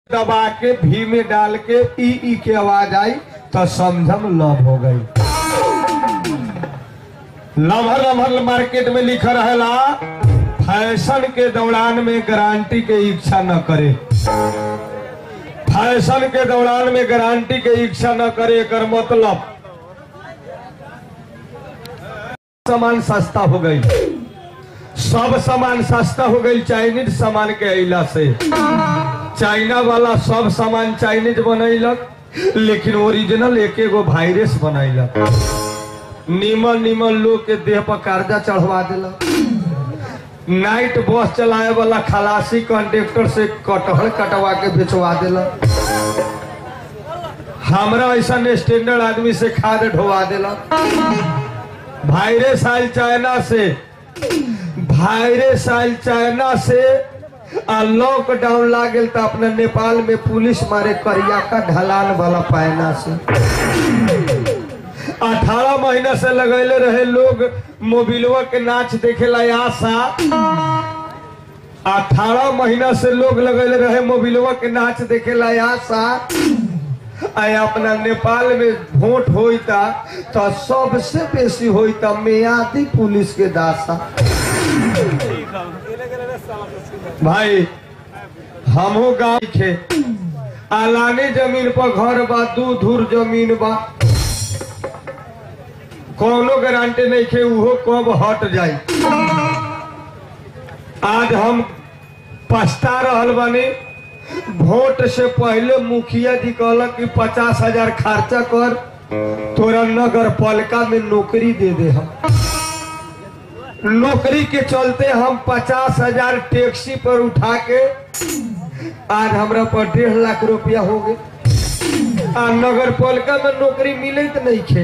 दबा के भी में डाल के ई ई के आवाज आई तो समझम लव हो गई लमहर लमहर मार्केट में लिखा रहेला फैशन के दौरान में गारंटी के इच्छा न करे फैशन के दौरान में गारंटी के इच्छा न करे एकर मतलब सामान सस्ता हो गई सब सामान सस्ता हो गई चाइनीज सामान के अला से चाइना वाला सब सामान चाइनीज बनैलक लेकिन ओरिजिनल एक एगो वायरस बनैलक निमन निमन लोग के देह पर कर्जा चढ़वा दिलक नाइट बस चलाए वाला खलासी कंडक्टर से कटहल कटवा के बेचवा दिलक हमरा ऐसा स्टैंडर्ड आदमी से खाद ढोवा दिलक वायरस आयल चाइना से वायरस आयल चाइना से आ लॉकडाउन लागल तो अपना नेपाल में पुलिस मारे करिया का ढलान वाला पायना से अठारह महीना से लगैले रहे लोग मोबिलवा के नाच देखेला आशा अठारह महीना से लोग लगैले रहे मोबिलवा के नाच देखेला आशा आय अपना नेपाल में वोट होता तो सबसे बेसी होता मियादी पुलिस के दासा भाई हमहू गाँव खे आलाने जमीन पर घर बा दू धूर जमीन बा कोनो गारंटी नहीं खे उहो कब हट जाई आज हम पछता रहल बानी वोट से पहले मुखिया जी कहलक कि पचास हजार खर्चा कर तोरा नगर पालिका में नौकरी दे दे हम नौकरी के चलते हम पचास हजार टैक्सी पर उठा के आज हमरा पर डेढ़ लाख रुपया हो गए आ नगर पालिका में नौकरी मिले तो नहीं खे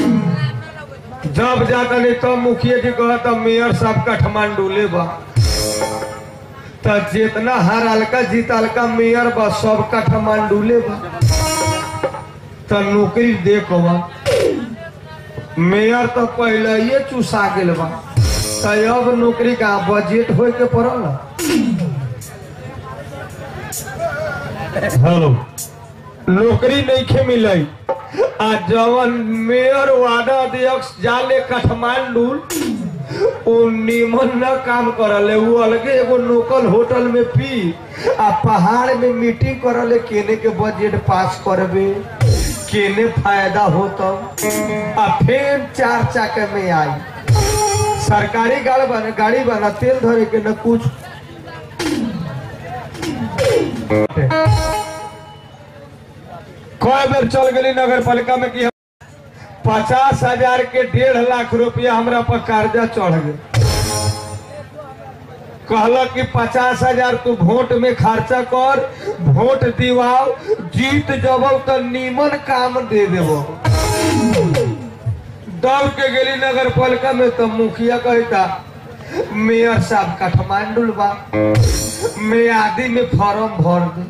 जब जाता नहीं तब मुखिया जी कहता मेयर साहब काठमांडू ले बा तो जितना हर हल्का जीत हल्का मेयर बा सब काठमांडू ले बा तो नौकरी देखो बा मेयर तो पहले ये चूसा गेल बा तो अब नौकरी का बजट होए के पड़ल हेलो नौकरी नहीं खे मिले आ जवन मेयर वार्ड अध्यक्ष जाले काठमांडू ओ निमन न काम करले वो अलगे एगो लोकल होटल में पी आ पहाड़ में मीटिंग करले केने के बजट पास करबे केने फायदा होता आ फिर चार चाके में आई सरकारी गाड़ी बना गाड़ी बना तेल धरे के न कुछ कई बेर चल गई नगर पालिका में कि पचास हजार के डेढ़ लाख रुपया हमरा पर कर्जा चढ़ गए कहलक कि पचास हजार तू वोट में खर्चा कर वोट दिवाओ जीत जब तो नीमन काम दे देबो दौड़ के गेली नगर पालिका में तो मुखिया कहता मेयर साहब काठमांडू बा मैं आदि में फॉर्म भर दे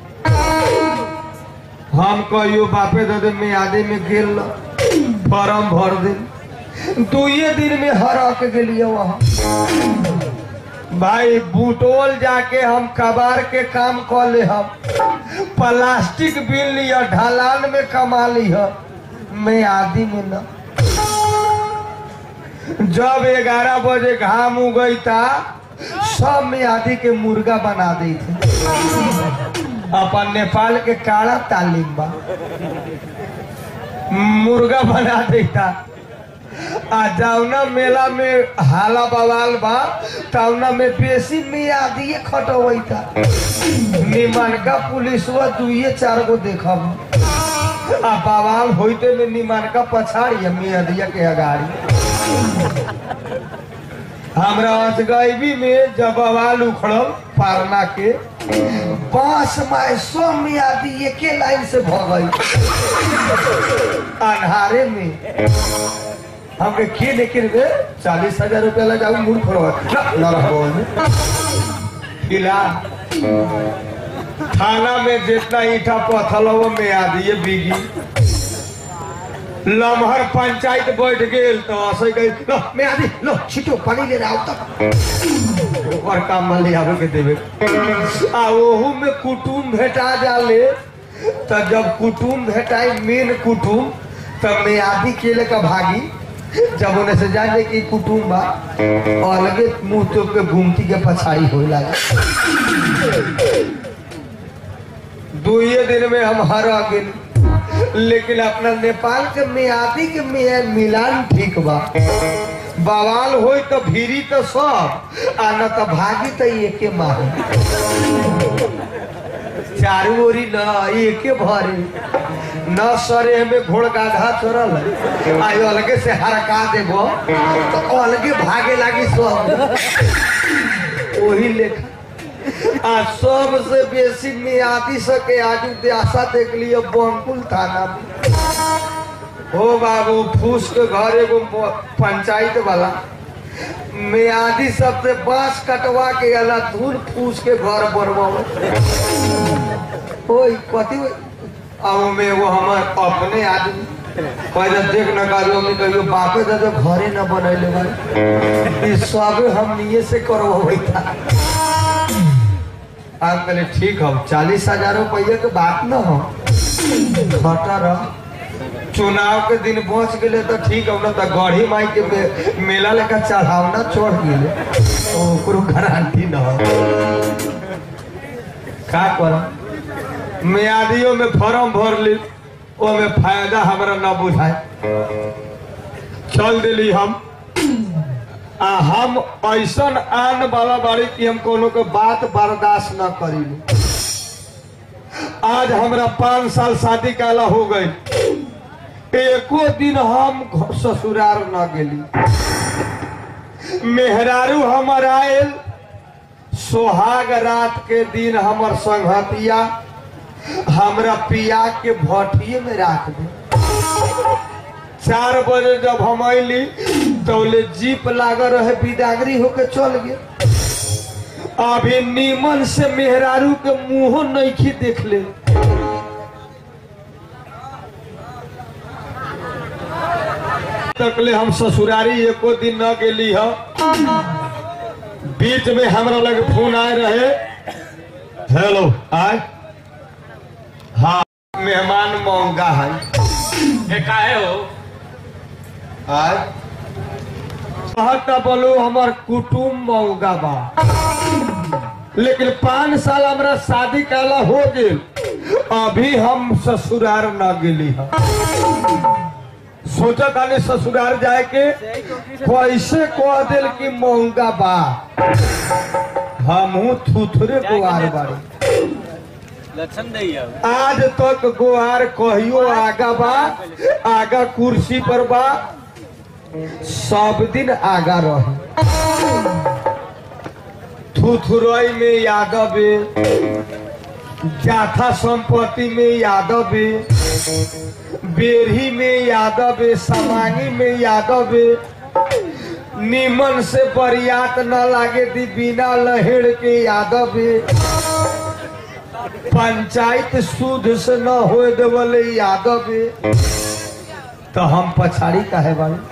हम कहियो बापे दे मैं आदि में गेल फॉर्म भर दे दुए दिन में हरक गेलिए वहां भाई बुटोल जाके हम कबार के काम कर ले हम प्लास्टिक बिल लिया ढलान में कमा लिया मैं आदि में न जब ग्यारह बजे घाम उगई था सब में आदि के मुर्गा बना दी थे अपन नेपाल के काला तालीम बा मुर्गा बना देता आ जावना मेला में हाला बवाल बा तवना में बेसी मियादिए खटवैता निमनका पुलिसवा दुइये चार गो देखब आ बवाल होइते में निमनका पछाड़ी मियादिया के अगाड़ी हमरा अजगैबी में जब बवाल उखड़ल पारना के बांस माय सो मियादी एके लाइन से भगई अन्हारे में हमके के लेकिन रे चालीस हजार रुपया लगाऊ मूर्ख रहो न रहो किला थाना में जितना ईटा पथल हो में आदि बिगी लमहर पंचायत बैठ गेल तो असै गई लो मैं आदि लो छिटो पानी ले आओ तक ओकर काम में ले आवे के देवे आ ओहू में कुटुम भेटा जाले तो जब कुटुम भेटाई मेन कुटुम तब मैं आदि केले का भागी जब उन्हें से जाने की कुटुम बा अलगे मुंह तो के घूमती के पछाई हो लगा दुए दिन में हम हर गेल लेकिन अपना नेपाल के मियादी के मिया- मिलान ठीक बा बवाल होई तो भीरी तो सब आ न तो भागी तो एके मारे चारू ओरी न एके भरे न सरे में घोड़ गाधा चढ़ल आई अलगे से हरका देबो तो अलगे भागे लागी सब वही लेखा आ सबसे बेसी मियादी सके आजू देशा देख लियो बंकुल थाना में हो बाबू फूस के घर एगो प- पंचायत वाला मियादी सबसे बांस कटवा के अला धूल फूस के घर बनवाओ ओई कथी अब में वो हमार अपने आदमी पहले देख न काजो में कहियो बापे दादा घरे न बनैले भाई ई सब हम निये से करवाई था आप कहले ठीक हो चालीस हजार रुपया के बात न हो घटा रह चुनाव के दिन बच गए तो ठीक हो ना तो गढ़ी माई के मे- मेला लेकर चढ़ावना चढ़ गए तो ओकरो गारंटी न हो का कर मियादियों में फॉर्म भर ली ओमे फायदा हमरा न बुझाए चल दिली हम आ हम ऐसन आन वाला बाड़ी कि हम कोनो के बात बर्दाश्त न करी आज हमरा पाँच साल शादी काला हो गई एको दिन हम घ- ससुराल न गेली मेहरारू हमर आयल सोहाग रात के दिन हमर संगतिया हमरा पिया के भटिए में राख दे चार बजे जब हम अली तौले जीप लागल रहे बिदागरी होके चल गए अभी नीमन से मेहरारू के मुंहो नइखी देख ले तकले हम ससुरारी एको दिन न गेली ह बीच में हमरा लगे फोन आए रहे हेलो आय हाँ मेहमान महंगा है ए काहे हो आय कहता बोलो हमर कुटुम मौगा बा लेकिन पाँच साल हमरा शादी काला हो गेल अभी हम ससुरार न गेली हम सोचा तानी ससुरार जाए के कैसे कह दिल कि महंगा बा हमहू थुथरे गुआर बाड़ी लक्षण नहीं है आज तक गुआर कहियो आगा बा आगा कुर्सी पर बा सब दिन आगा रही थुथुरई में यादव जाथा संपत्ति में यादव बेरही में यादव समांगी में यादव निमन से बरियात न लागे दी बिना लहेड़ के यादव पंचायत शुद्ध से न होए देवले यादव तो हम पछाड़ी काहे बानी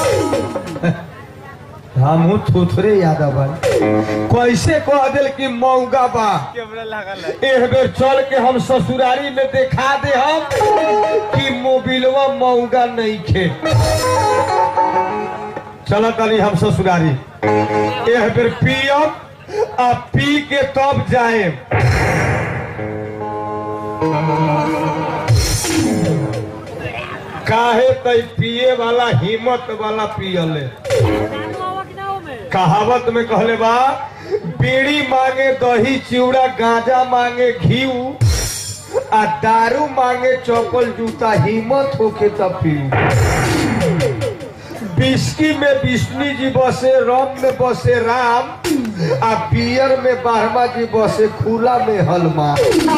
हमहू थुथरे यादव बानी कैसे कह दिल कि मौगा बा कैमरा लागल है एक बेर चल के हम ससुरारी में दिखा दे हम कि मोबिलवा मौगा नहीं खे चल तनी हम ससुरारी एक बेर पियब आ पी के तब जाए काहे तई पिए वाला हिम्मत वाला पियले कहावत में कहले बा बीड़ी मांगे दही चिवड़ा गांजा मांगे घीऊ आ दारू मांगे चौपल जूता हिम्मत होके तब पीऊ बिस्की में विष्णु जी बसे रम में बसे राम आ बियर में बारहमा जी बसे खुला में हलमा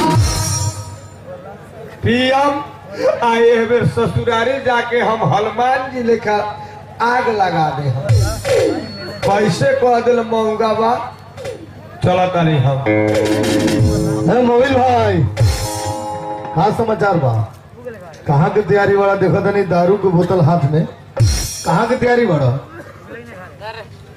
पीएम आ एह बेर ससुरारी जाके हम हनुमान जी लेखा आग लगा दे हम कैसे कह दिल महंगा बा चला तानी हम अरे मोबिल भाई का समाचार बा कहाँ के तैयारी बड़ा देखो तनी दारू के बोतल हाथ में कहाँ के तैयारी बड़ा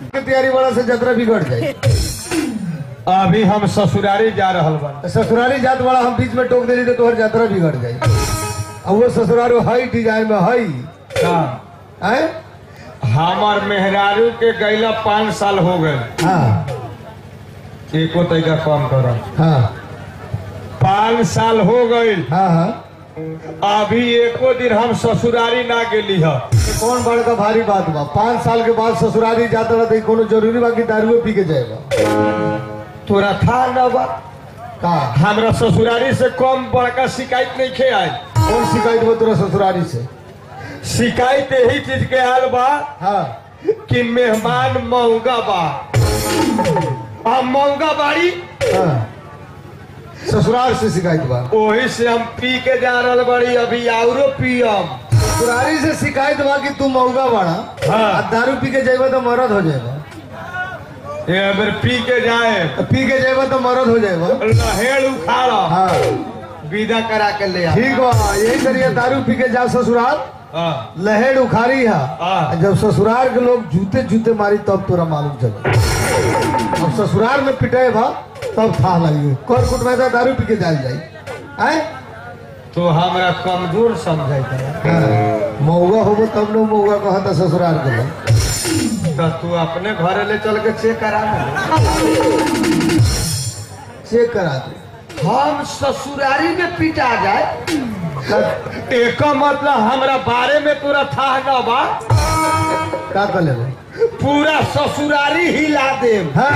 के तैयारी बड़ा से यात्रा बिगड़ जाए अभी हम ससुरारी जा रहल बा तो ससुरारी जात बड़ा हम बीच में टोक देली तो तोहर यात्रा बिगड़ जाए अब वो ससुरारी हई डिजाइन में हई का हैं हमार मेहरारू के गैला पाँच साल हो गए हाँ एको तरीका कम कर हाँ पाँच साल हो गए हाँ हाँ अभी एको दिन हम ससुरारी ना गेली है ये कौन बड़का भारी बात बा पाँच साल के बाद ससुरारी जाता रहा तो कोनो जरूरी बा कि दारुए पी के जाएगा तोरा था न बा का हमरा ससुरारी से कम बड़का शिकायत नहीं खे आई कौन शिकायत बा तोरा ससुरारी से शिकायत यही चीज के हाल बा हाँ कि मेहमान महंगा बा आ महंगा बाड़ी हाँ ससुराल से शिकायत बा वही से हम पी के जा रहल बाड़ी अभी औरो पियम ससुरारी से शिकायत बा कि तू मौगा बाड़ा हाँ। आ दारू पी के जाएगा तो मरद हो जाएगा ये अगर पी के जाए तो पी के जाएगा तो मरद हो जाएगा लहेड़ उखाड़ हाँ विदा करा के ले आ ठीक बा यही करिए दारू पी के जा ससुराल हाँ लहेड़ उखाड़ी है हाँ। जब ससुराल के लोग जूते जूते मारी तब तोरा मालूम चले अब ससुराल में पिटे बा तब था लगी कर कुट में तो दारू पी के जाल जाई आए तो हमरा कमजोर समझाई हाँ। मौगा होबो तब न मौगा कहता ससुराल के लोग तो तू अपने घरे ले चल के चेक करा ले चेक करा दे हम ससुरारी में पिटा जाए एक मतलब हमरा बारे में तोरा था न बा का कर लेबे पूरा ससुरारी हिला देम हाँ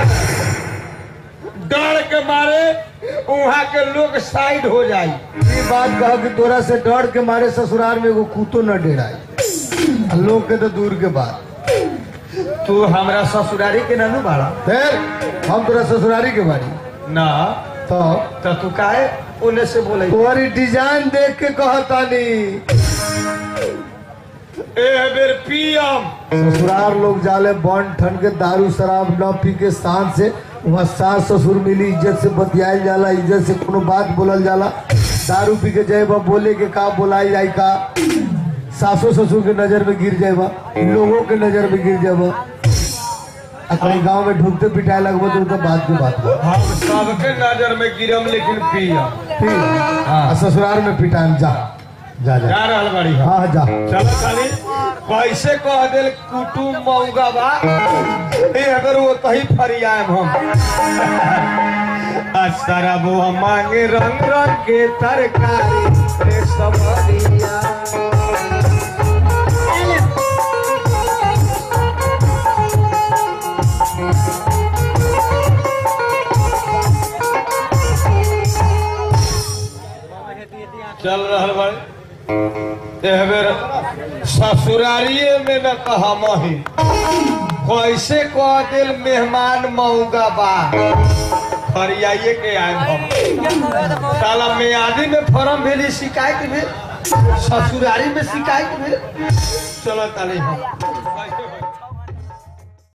डर के मारे वहाँ के लोग साइड हो जाई ये बात कह कि तोरा से डर के मारे ससुराल में एगो कुतो न डेराई आ लोग के तो दूर के बात तू हमरा ससुरारी के ननु बाड़ा फिर हम तोरा ससुरारी के बारी ना तो तो तू काहे उन्हें से बोले तुम्हारी डिजाइन देख के कहतानी ए बेर पियम ससुराल लोग जाले बन ठन के दारू शराब न पी के शान से वहाँ सास ससुर मिली इज्जत से बतियाल जाला इज्जत से कोनो बात बोलल जाला दारू पी के जाए बा बोले के का बोलाई जाए का सासो ससुर के नजर में गिर जाए बा लोगों के नजर में गिर जाए बा आ कहीं गाँव में ढूंढते पिटाए लगबो तो उनका बात की बात बा हम सबके नजर में गिरम लेकिन पियम ठीक है? आ ससुराल में पिटाएम जा जा जा जा रहल बाड़ी हम हाँ जा चलो खाली कैसे कह दिल कुटुम मऊगा बा ए अगर वो कहीं फरियाम हम सारा वो मांगे रंग रंग के तरकारी रे समरिया चल रहल बाड़ी एह बेर ससुरारिये में न कहा मही कैसे कह दिल मेहमान मऊगा बा फरियाइए के आए हम साला मियादी में फॉर्म भेली शिकायत भेल ससुरारी में शिकायत भेल चलो ताली हम